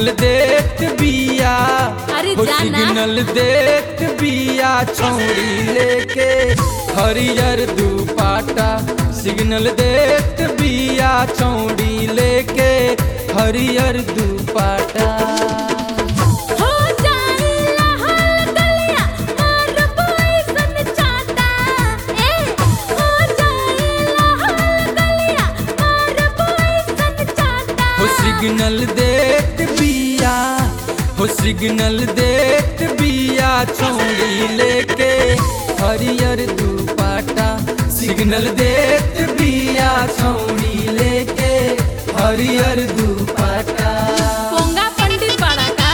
Signal देत बिया अरे हो जाना। सिग्नल देत बिया छौड़ी लेके हरियर दुपाटा सिग्नल देत बिया छौड़ी लेके हरियर दुपाटा हो जाइला हल गलिया और बॉयसन चाटा ए हो जाइला हल गलिया और बॉयसन चाटा हो सिग्नल देत बिया हो सिग्नल देत बिया छौड़ी लेके हरियर दुपाटा सिग्नल देत बिया छौड़ी लेके हरियर दुपाटा पोंगा पंडित बड़ा का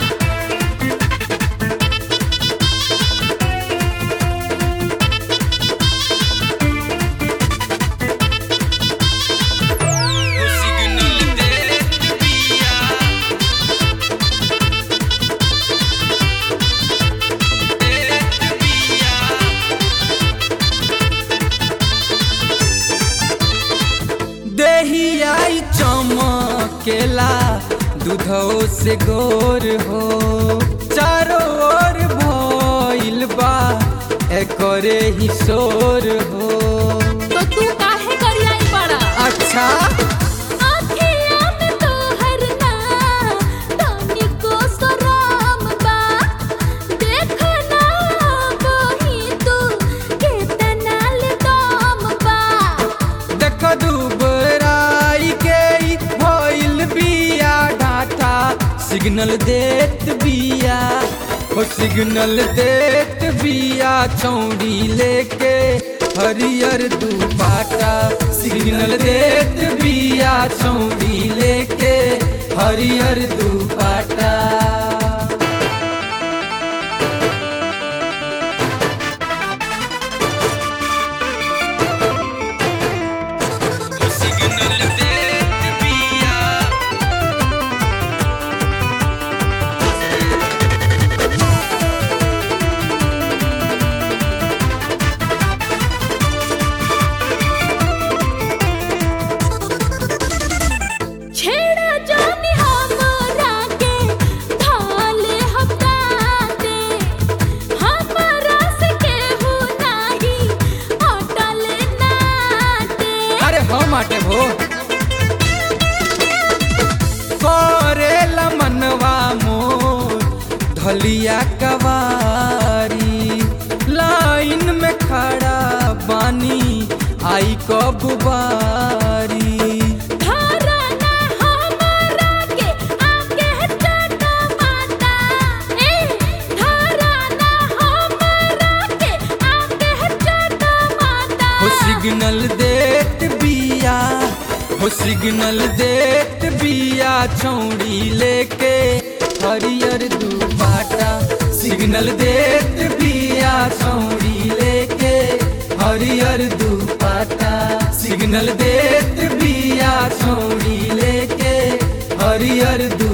हो सिग्नल देत बिया देत बिया देहियाई चमकेला दूधो से गोर हो चारों ओर भइल बा एकरे ही शोर हो तो तू काहे करियाई बड़ा अच्छा आँखिया में तोहर ना तानी को सराम बा देख ना वही तू केतना ले दाम बा देख दुबराई के ई भइल बिया डाटा सिग्नल देत बिया हो सिग्नल देत बिया चौड़ी लेके हरियर दुपाटा सिग्नल देत बिया चौड़ी लेके हरियर दुपाटा सिग्नल देत बिया छेड़ा जानी हमरा के थाले हफ्ता दे हमरा से केहू नाही अटल नाटे अरे हो माटे भो करेला मनवा मोर धलिया कवारी लाइन में खड़ा बानी आई कब बारी धारा ना हमरा के आके चाटा माता ए धारा ना हमरा के आके चाटा माता हो सिग्नल देत बिया हो सिग्नल देत बिया चौड़ी लेके हरियर दुपाटा सिग्नल देत बिया चौड़ी लेके हरियर दुपाटा सिग्नल देत बिया चौड़ी लेके हरियर दु